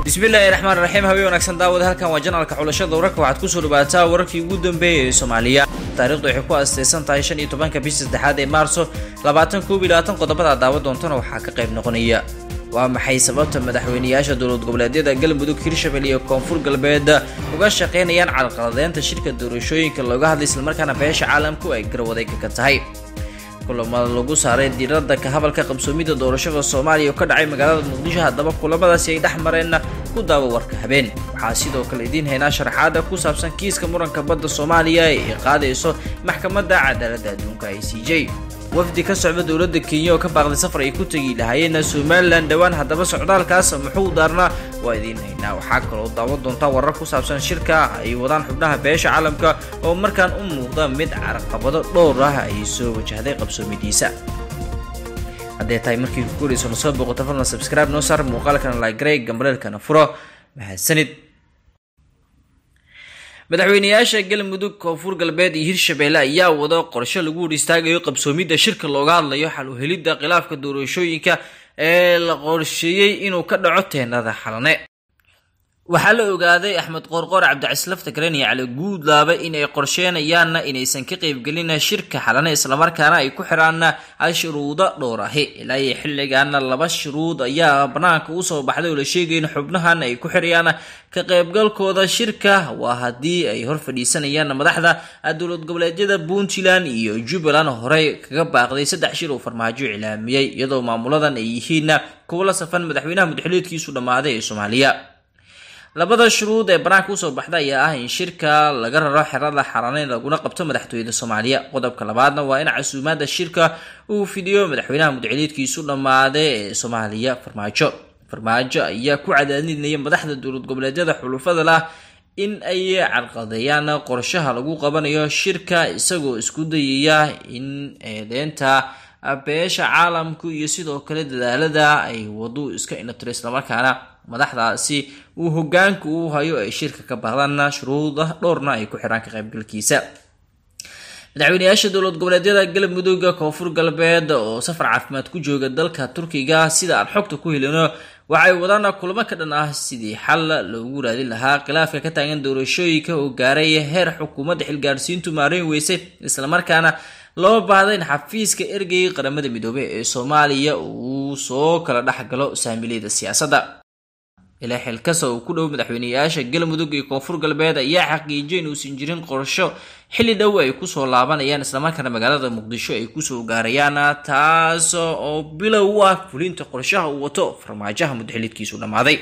bismillaahi raxmaan raxiim habeen wanaagsan daawada halkan waa janalka xulashada wararka waxaad kusoo dhawaataa wararkii ugu dambeeyay ee soomaaliya taarikhdu waxay ku asteysan tahay shan iyo tobanka bisha saddexaad ee maarso labaatan koob iyo labaatan qodobada daawa doontana waxaa ka qayb noqonaya waa maxay sababta madaxweyneyaasha dowlad goboleedyada galmudug hirshabelle iyo koonfur galbeed uga shaqeynayaan carqaladeynta shirka doorashooyinka looga hadlay islamarkaana beesha caalamku ay garwadayga ka tahay kulamada lagu saaray diiradda ka hadalka qabsoomidda doorashada soomaaliya oo ka dhacay magaalada muqdisho haddaba kulamadaasi ay dhex mareenna ku daawo warka habeen waxaa sidoo kale idiin haynaa sharaxaada ku saabsan kiiska muranka badda soomaaliya ee qaadayso maxkamadda cadaaladda adduunka i c j wafdi ka socda dowladda kenya oo ka baaqday safar ay ku tegi lahaayeen somalilan dhowaan haddaba socdaalkaas muxuu daarnaa waa idiin haynaa waxaa kaloo daawan doontaa warar ku saabsan shirka ay wadaan xubnaha beesha caalamka oo markaan u muuqda mid carqabado dhowr ah ay soo wajahday qabsoomidiisa hadday tahay markii ku korayso na soo booqoto fadlan subscribe noo saar muuqaalkana like gambareelkana furo mahadsanid madaxweyneyaasha galmudug koonfur galbeed iyo hirshabelle ayaa wada qorshe lagu hor istaagayo qabsoomidda shirka looga hadlayo xal u helidda khilaafka doorashooyinka ee la qorsheeyey inuu ka dhaco teenada xalane waxaa la ogaaday axmed qoorqoor cabdicasislaf takren iyo cali guudlaaba in ay qorsheenayaanna inaysan ka qaybgelin shirka xalane islamarkaana ay ku xiraan shuruudo dhowr ahi ilaa iyo xilligaana laba shuruud ayaa banaanka usoo baxday oo la sheegay in xubnahan ay ku xirayaan ka qaybgalkooda shirka waa haddii ay hor fadhiisanayaan madaxda dowlad goboleedyada puntland iyo jubbaland horey kaga baaqday saddex shir uu farmaajo cilaamiyey iyadoo maamuladan ay yihiin kuwo la safan madaxweynaha mudxuleedkiisu dhammaaday ee soomaaliya labada shuruud ee banaanka usoo baxda ayaa ah in shirka laga raro xerada xaraneyn laguna qabto madaxtooyada soomaaliya qodobka labaadna waa in casuumaada shirka uu fidiyo madaxweynaha mudxuleedkiisu dhammaaday ee soomaaliya farmaajo farmaajo ayaa ku cadaadinaya madaxda dowlad goboleedyada xulufada lah in ay carqadeeyaan qorshaha lagu qabanayo shirka isagoo isku dayaya in eedeynta beesha caalamku iyo sidoo kale dadaalada ay wadu iska inatiro islamarkaana madaxdaasi uu hogaanka uu hayo ay shirka ka bahdaan shuruuda dhowrna ay ku xiraan ka qaybgalkiisa madaxweyneyaasha dowlad goboleedyada galmudug koonfur galbeed oo safar caafimaad ku jooga dalka turkiga sida aan xogta ku helino waxay wadaan kulamo ka dhan ah sidii xal loogu raadin lahaa khilaafka ka taagan doorashooyinka oo gaaray heer xukuumadda xilgaarsiintu maareyn weysay islamarkaana loo baahday in xafiiska ergeyga qaramada midoobey ee soomaaliya uu soo kala dhexgalo saamileyda siyaasadda ilaa xilkasa uu ku dhow madaxweyneyaasha galmudug iyo koonfur galbeed ayaa xaqiijiyay inuusan jirin qorsho xilli dhow ay kusoo laabanayaan islamarkaana magaalada muqdisho ay kusoo gaarayaan taas oo bilow u ah fulinta qorshaha uu wato farmaajaha mudxilidkiisu dhammaaday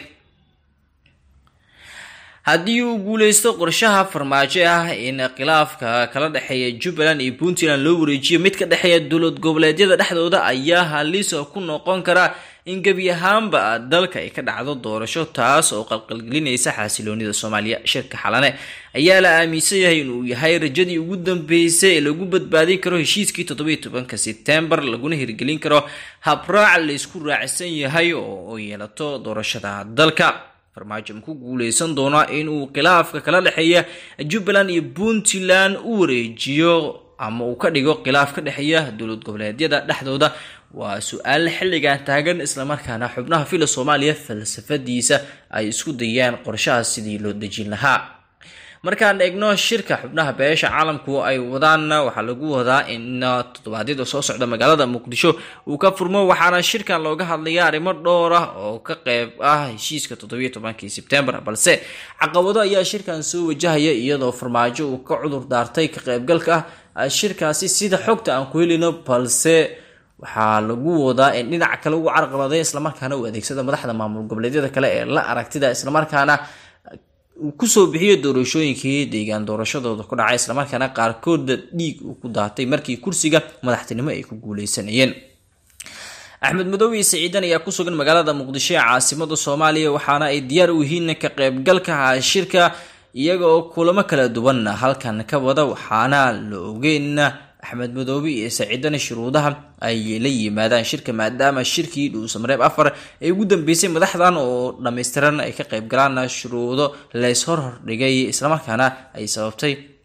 haddii uu guuleysto qorshaha farmaajo ah in khilaafka kala dhexeeya jubbaland iyo puntland loo wareejiyo mid ka dhexeeya dowlad goboleedyada dhexdooda ayaa halis ku noqon kara in gebi ahaanba dalka ay ka dhacdo doorasho taas oo qalqalgelinaysa xaasiloonida soomaaliya shirka xalane ayaa la aaminsan yahay inuu yahay rajadii ugu dambeysay ee lagu badbaadin karo heshiiskii toddobiyo tobanka sebtembar laguna hirgelin karo habraac laysku raacsan yahay oo yeelato doorashada dalka farmaajo ma ku guuleysan doonaa inuu khilaafka kala dhexeeya jubbaland iyo puntland u wareejiyo ama uu ka dhigo khilaaf ka dhexeeya dowlad goboleedyada dhexdooda waa su-aal xilligan taagan islamarkaana xubnaha fila soomaaliya falsafadiisa ay isku dayaan qorshahaas sidii loo dejin lahaa markaan eegno shirka xubnaha beesha caalamku ay wadaan waxaa lagu wadaa in toddobaadyada soo socda magaalada muqdisho uu ka furmo waxaana shirkan looga hadlaya arrimo dhowr ah oo ka qeyb ah heshiiska toddobiyo tobankii sebtembar balse caqabado ayaa shirkan soo wajahaya iyadoo farmaajo uu ka cudur daartay ka qeybgalka ah shirkaasi sida xogta aan ku helino balse waxaa lagu wadaa in dhinac kale uu carqaladay islamarkaana uu adeegsada madaxda maamul goboleedyada kale ee la aragtida islamarkaana uu kusoo bixiyo doorashooyinkii deegaan doorashadooda ku dhacay islamarkaana qaarkooda dhiig uu ku daatay markii kursiga madaxtinimo ay ku guuleysanayeen axmed madoobe iyo siciidan ayaa ku sugan magaalada muqdisho ee caasimada soomaaliya waxaana ay diyaar u yihiin ka qaybgalka shirka iyaga oo kulamo kala duwan halkan ka wada waxaana la ogeyn axmed madoobe iyo saciidana shuruudaha ay la yimaadaan shirka maadaama shirkii dhuusamareeb afar ay ugu dambeysay madaxdan oo dhammaystiran ay ka qayb galaan shuruudo lays hor hordhigay islamarkaana ay sababtay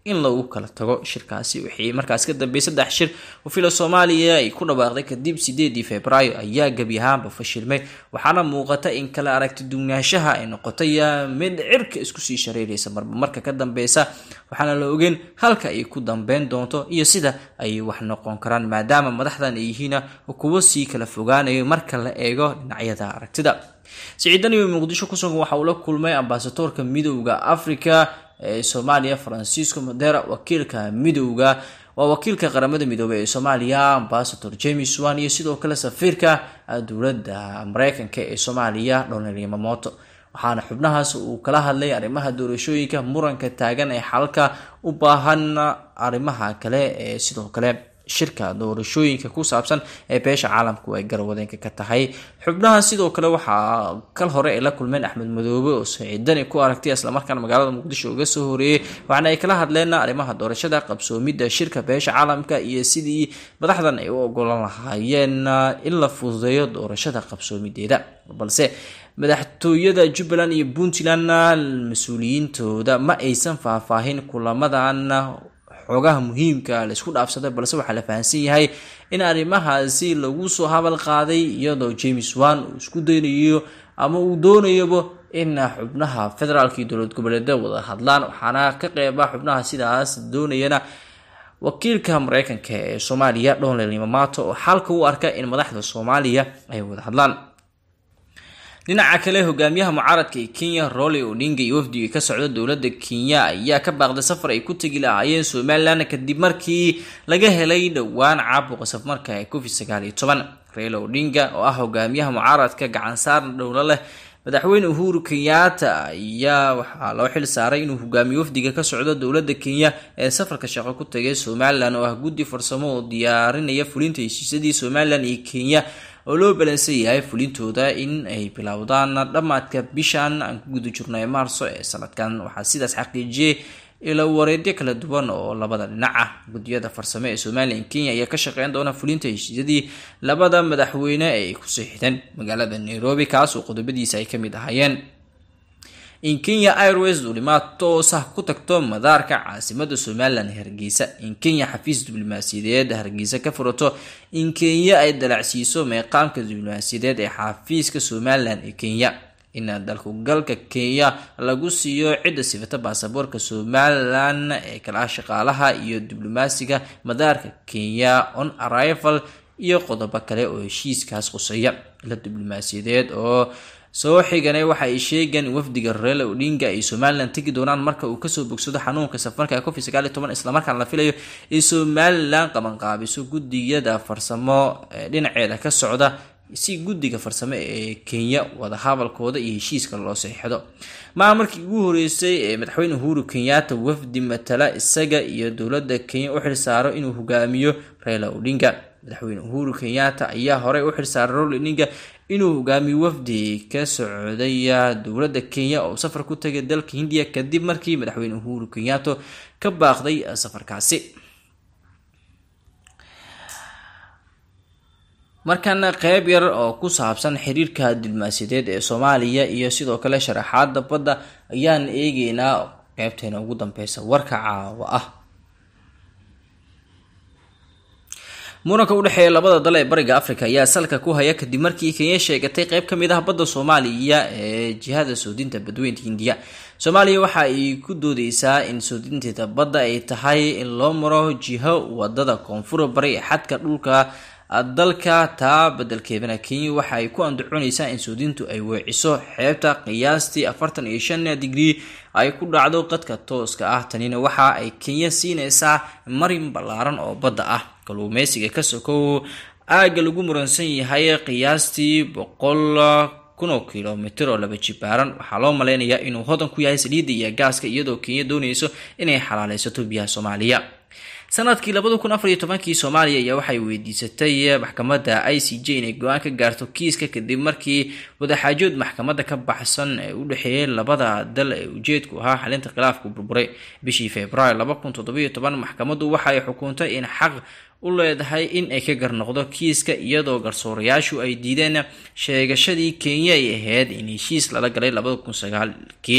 in lagu kala tago shirkaasi wixii markaas ka dambeeyay saddex shir oo fila soomaaliya ay ku dhawaaqday kadib sideedii februaayo ayaa gebi ahaanba fashilmay waxaana muuqata in kala aragti dugnaanshaha ay noqotay mid cirka isku sii shareeraysa marba marka ka dambeysa waxaana la ogeyn halka ay ku dambeyn doonto iyo sida ay wax noqon karaan maadaama madaxdan ay yihiin kuwo sii kala fogaanayo marka la eego dhinacyada aragtida siciidani muqdisho kusugan waxa uu la kulmay ambasadoorka midowda africa ee soomaaliya francisco modera wakiilka midowda waa wakiilka qaramada midoobey ee soomaaliya ambasador james wan iyo sidoo kale safiirka dowladda mareykanka ee soomaaliya donald yamamoto waxaana xubnahaas uu kala hadlay arrimaha doorashooyinka muranka taagan ee xalka u baahan arrimaha kale ee sidoo kale shirka doorashooyinka ku saabsan ee beesha caalamku ay garwadeenka ka tahay xubnaha sidoo kale waxaa kal hore ay la kulmeen axmed madoobe oo saciidani ku aragtay islamarkaana magaalada muqdisho uga soo horeeyey waxaana ay kala hadleen arrimaha doorashada qabsoomidda shirka beesha caalamka iyo sidii madaxdan ay u ogolan lahaayeen in la fududeeyo doorashada qabsoomideeda balse madaxtooyada jubbaland iyo puntland mas-uuliyiintooda ma aysan faahfaahin kulamadan xoogaha muhiimka laisku dhaafsaday balse waxaa la fahamsan yahay in arrimahaasi lagu soo habal qaaday iyadoo james wan uu isku daynayo ama uu doonayaba in xubnaha federaalka iyo dowlad goboleeda wada hadlaan waxaana ka qeyba xubnaha sidaas doonayana wakiilka mareykanka ee soomaaliya donald yamamato oo xalka u arka in madaxda soomaaliya ay wada hadlaan dhinaca kale hogaamiyaha mucaaradka ee kenya roli odinga iyo wafdiga ka socda dowladda kenya ayaa ka baaqday safar ay ku tegi lahaayeen somalilan kadib markii laga helay dhowaan caabuqa safmarka ee covid sagaal iyo toban reelo odinga oo ah hogaamiyaha mucaaradka gacan saarna dhowlo leh madaxweyne uhuru kenyaata ayaa waxaa loo xil saaray inuu hogaamiyo wafdiga ka socdo dowladda kenya ee safarka shaqo ku tagay somalilan oo ah guddi farsamo oo diyaarinaya fulinta heshiisyadii somalilan iyo kenya oo loo balansan yahay fulintooda in ay bilowdaan dhammaadka bishan aan ku guda jirno ee maarso ee sanadkan waxaa sidaas xaqiijiyey ila wareedyo kala duwan oo labada dhinac ah guddiyada farsamo ee somalilan kenya ayaa ka shaqeyn doona fulinta heshiisyadii labada madaxweyne ay ku siixdeen magaalada nairobi kaas oo qodobadiisa ay ka mid ahaayeen in kenya airways duulimaad toos ah ku tagto madaarka caasimada somalilan hargeysa in kenya xafiis diblomaasiyadeed hargeysa ka furato in kenya ay dalacsiiso meeqaamka diblomaasiyadeed ee xafiiska somalilan ee kenya in dalkugalka kenya lagu siiyo cidda sifata baasaboorka somalilan ee kala shaqaalaha iyo diblomaasiga madaarka kenya on arrival iyo qodobo kale oo heshiiskaas quseeya ila diblomaasiyadeed oo soo xiganay waxa ay sheegeen in wafdiga reela odinga ay somalilan tegi doonaan marka uu kasoo bogsado xanuunka safarka covid sagaal iyo toban islamarkaana la filayo in somalilan qabanqaabiso gudiyada farsamo dhinaceeda ka socda si guddiga farsamo ee kenya wadahadalkooda iyo heshiiska loo seexdo maa markii ugu horeysay ee madaxweyne uhuru kenyaata wafdi matala isaga iyo dowladda kenya u xilsaaro inuu hogaamiyo reela odinga madaxweyne uhuru kenyaata ayaa horey u xilsaaray rol odinga inuu hogaamiyo wafdi ka socday dowladda kenya oo safar ku tagay dalka hindiya kadib markii madaxweyne uhuru kenyato ka baaqday safarkaasi markana qeyb yar oo ku saabsan xiriirka diblomaasiyadeed ee soomaaliya iyo sidoo kale sharaxaada badda ayaan eegeynaa qeybteena ugu dambeysa warka caawa ah muranka udhexeeya labada dal ee bariga africa ayaa salka ku haya kadib markii kenya sheegatay qeyb ka mid ah badda soomaaliya ee jihada soodinta badweynta hindiya soomaaliya waxa ay ku doodeysaa in soodinteeda badda ay tahay in loo maro jiho wadada koonfur bari ee xadka dhulka dalka taa bedelkeedana kenya waxa ay ku andacooneysaa in soodintu ay weeciso xeebta qiyaastii afartan iyo shan digrii ay ku dhacdo qadka tooska ah tanina waxa ay kenya siineysaa marin ballaaran oo badda ah kaluumeysiga ka sokow aagga lagu muransan yahay qiyaastii boqol kun oo kilomitr oo laba jibaaran waxaa loo maleynayaa inuu hodan ku yahay saliidda iyo gaaska iyadoo kenya dooneyso inay xalaaleysato biyaha soomaaliya sanadkii labada kun afar iyo tobankii soomaaliya ayaa waxay weydiisatay maxkamadda i c j inay go-aan ka gaarto kiiska kadib markii wadaxaajood maxkamadda ka baxsan ee u dhexeeyay labada dal ee ujeedku ahaa xalinta khilaafku burburay bishii februaar laba kun toddobiyo toban maxkamaddu waxay xukuuntay in xaq u leedahay in ay ka garnoqdo kiiska iyadoo garsoorayaashu ay diideen sheegashadii kenya ay ahayd in heshiis lala galay labada kun sagaalkii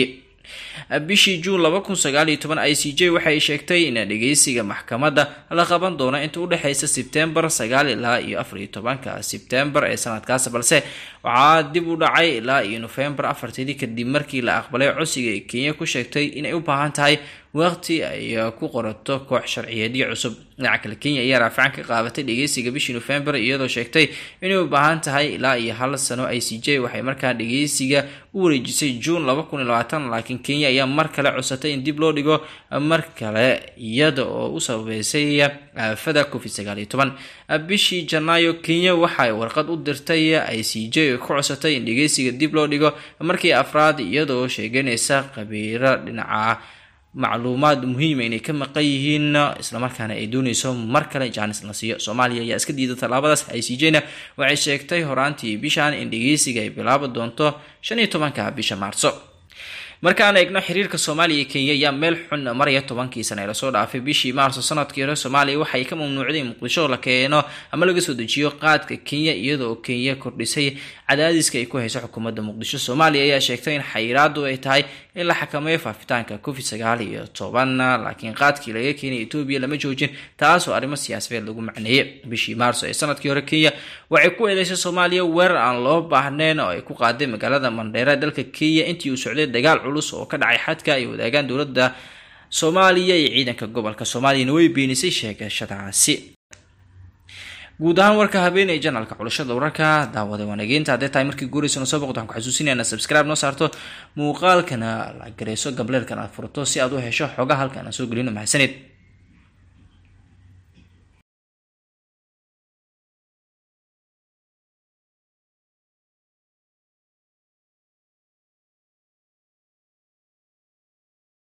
bishii juun laba kun sagaal iyo toban i c j waxay sheegtay in dhegeysiga maxkamadda la qaban doono inta u dhexeysa sebtembar sagaal ilaa iyo afar iyo tobanka sebtembar ee sanadkaas balse waxaa dib u dhacay ilaa iyo nofembar afarteedii kadib markii la aqbalay codsiga ee kenya ku sheegtay inay u baahan tahay waqti ay ku qorato koox sharciyeedyo cusub dhinaca kale kenya ayaa raafican ka qaabatay dhegeysiga bishii nofembar iyadoo sheegtay inay u baahan tahay ilaa iyo hal sano i c j waxay markaa dhegeysiga u wareejisay juun laba kun iyo labaatan laakiin kenya ayaa mar kale codsatay in dib loo dhigo mar kale iyada oo u sababeysay aafada covid sagaal iyo toban bishii janaayo kenya waxay warqad u dirtay i c j oo ku codsatay in dhegeysiga dib loo dhigo markii afraad iyadoo sheeganaysa qabiiro dhinaca macluumaad muhiima inay ka maqan yihiin islamarkaana ay dooneyso mar kale jaanis la siiyo soomaaliya ayaa iska diida tallaabadaas i c j na waxay sheegtay horaantii bishan in dhegeysiga ay bilaabi doonto shan iyo tobanka bisha maarso markaan eegno xiriirka soomaaliya iyo kenya ayaa meel xun maraya tobankii sana ee lasoo dhaafay bishii maarso sanadkii hore soomaaliya waxay ka mamnuucday in muqdisho la keeno ama laga soo dejiyo qaadka kenya iyadoo kenya kordhisay cadaadiska ay ku hayso xukuumadda muqdisho soomaaliya ayaa sheegtay in xayiraadu ay tahay in la xakameeyo faafitaanka covid sagaal iyo toban laakiin qaadkii laga keenay etoobiya lama joojin taasoo arrimo siyaasadeed lagu macneeyey bishii maarso ee sanadkii hore kenya waxay ku eedeysay soomaaliya weerar aan loo baahnayn oo ay ku qaaday magaalada mandheera dalka kenya intii uu socday dagaal culus oo ka dhacay xadka ay wadaagaan dowladda soomaaliya iyo ciidanka gobolka soomaaliyana way beenisay sheegashadaasi guud ahaan warka habeen ee janalka xulashada wararka daawada wanageynta hadday tahay markii guuraysa noo soo boqdo waxaan ku xasuusinayna subscribe noo saarto muuqaalkana la gareyso gableerkan aad furto si aad u hesho xoga halkan aan soo gelino mahadsanid